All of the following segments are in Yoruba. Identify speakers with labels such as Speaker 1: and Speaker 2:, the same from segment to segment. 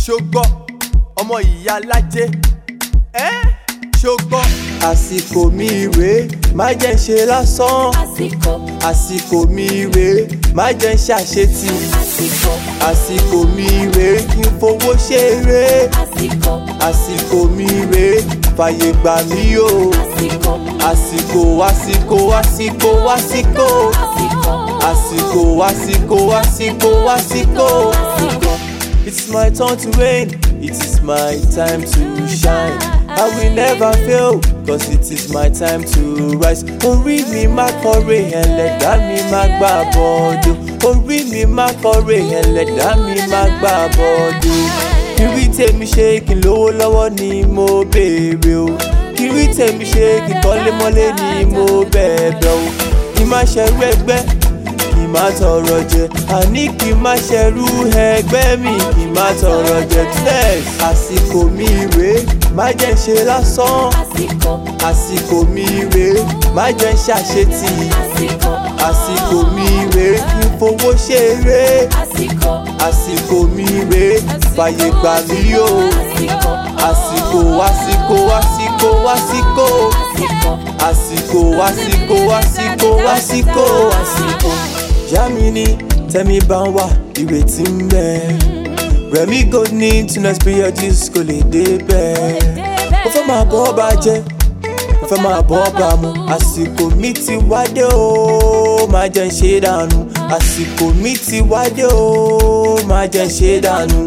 Speaker 1: ṣogbọ́ ọmọ ìyá lájẹ́ ẹ́ ṣogbọ́. àsìkò mi rèé má jẹ́ ń ṣe lásán
Speaker 2: àsìkò
Speaker 1: àsìkò mi rèé má jẹ́ ń ṣàṣetì
Speaker 2: àsìkò
Speaker 1: àsìkò mi rèé kí n fowó ṣeré
Speaker 2: àsìkò
Speaker 1: àsìkò mi rèé fàyè gbà mí o
Speaker 2: àsìkò
Speaker 1: àsìkò àsìkò àsìkò àsìkò
Speaker 2: àsìkò
Speaker 1: àsìkò àsìkò àsìkò àsìkò.
Speaker 2: àsìkò.
Speaker 1: It's my turn to reign, it is my time to shine. I will never fail, cause it is my time to rise. Orí mi má kọ̀ré ẹlẹ́dá mi má gbà bọ́ọ̀dù. Orí mi má kọ̀ré ẹlẹ́dá mi má gbà bọ́ọ̀dù. Kiri tèmi ṣe kí n lówó lọ́wọ́ ni mo béèrè o. Kiri tèmi ṣe kí n kọ́lé mọ́lé ni mo bẹ̀ẹ̀bẹ̀ o. Kí má ṣẹrú ẹgbẹ́ kì í má tọrọ jẹ àní kì í má ṣẹrú ẹgbẹ́ mi kì í má tọrọ jẹ tẹ́s. àsìkò mi rèé má jẹ́ ń ṣe lásán
Speaker 2: àsìkò
Speaker 1: àsìkò mi rèé má jẹ́ ń ṣàṣetì
Speaker 2: àsìkò
Speaker 1: àsìkò mi rèé kí n fowó ṣeré
Speaker 2: àsìkò
Speaker 1: àsìkò mi rèé fàyè gbà mí o
Speaker 2: àsìkò
Speaker 1: àsìkò àsìkò àsìkò àsìkò
Speaker 2: àsìkò
Speaker 1: àsìkò àsìkò àsìkò àsìkò àsìkò. Yamini tẹ́mi bá ń wà ìrètí ń bẹ. Rẹ̀mí gold ní tunnels periodis kò lè dé bẹ́ẹ̀. Mo fẹ́ máa bọ́ ọba jẹ́, mo fẹ́ máa bọ́ ọba mu. Àsìkò mi ti wádé o, máa jẹ́ ń ṣe dànù. Àsìkò mi ti wádé o, máa jẹ́ ń ṣe dànù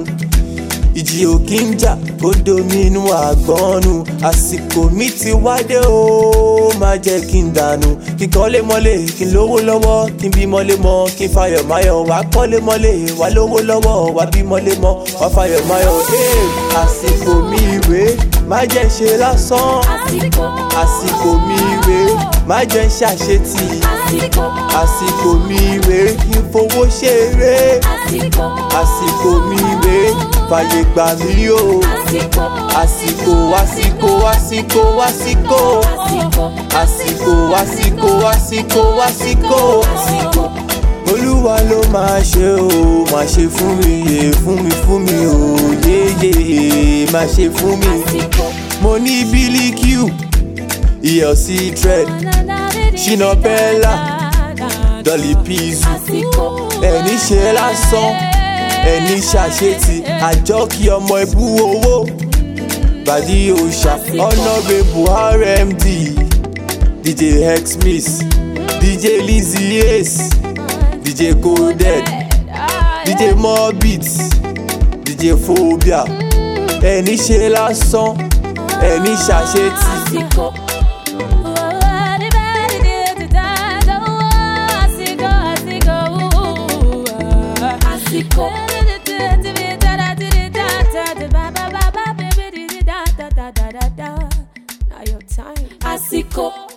Speaker 1: ìjì ò kí ń jà kó dominú àgbọ̀nù àsìkò mi ti wádé o má jẹ́ kí n dànù kí n kọ́lé mọ́lé kí n lówó lọ́wọ́ kí n bí mọ́lé mọ́ kí n fayọ̀ máyọ̀ wá kọ́lé mọ́lé wá lówó lọ́wọ́ wá bí mọ́lé mọ́ wá fayọ̀ máyọ̀ ee àsìkò mi rèé má jẹ́ ń ṣe lásán
Speaker 2: àsìkò
Speaker 1: àsìkò mi rèé má jẹ́ ń ṣàṣetì
Speaker 2: àsìkò
Speaker 1: àsìkò mi rèé kí n fowó ṣeré
Speaker 2: àsìkò
Speaker 1: àsìkò mi rèé fàyè gbà mí o
Speaker 2: àsìkò
Speaker 1: àsìkò àsìkò àsìkò àsìkò
Speaker 2: àsìkò
Speaker 1: àsìkò àsìkò àsìkò àsìkò olúwa ló máa ṣe o máa ṣe fún mi yé fún mi fún mi o yéyé máa ṣe fún mi
Speaker 2: àsìkò
Speaker 1: mo ní bílíkìú ìyọ̀sí dread ṣínà bẹ́là dọ́lì píìsù
Speaker 2: àsìkò
Speaker 1: ẹni ṣe lásán ẹni ṣàṣetì àjọ kí ọmọ ẹbú owó bàdí òòṣà honourable rmd dj xmix dj lizzy ace dj coded dj morbid dj phobia ẹni ṣe lásán ẹni ṣàṣetì.
Speaker 2: àsìkò àsìkò
Speaker 3: Now your time.
Speaker 2: àsìkò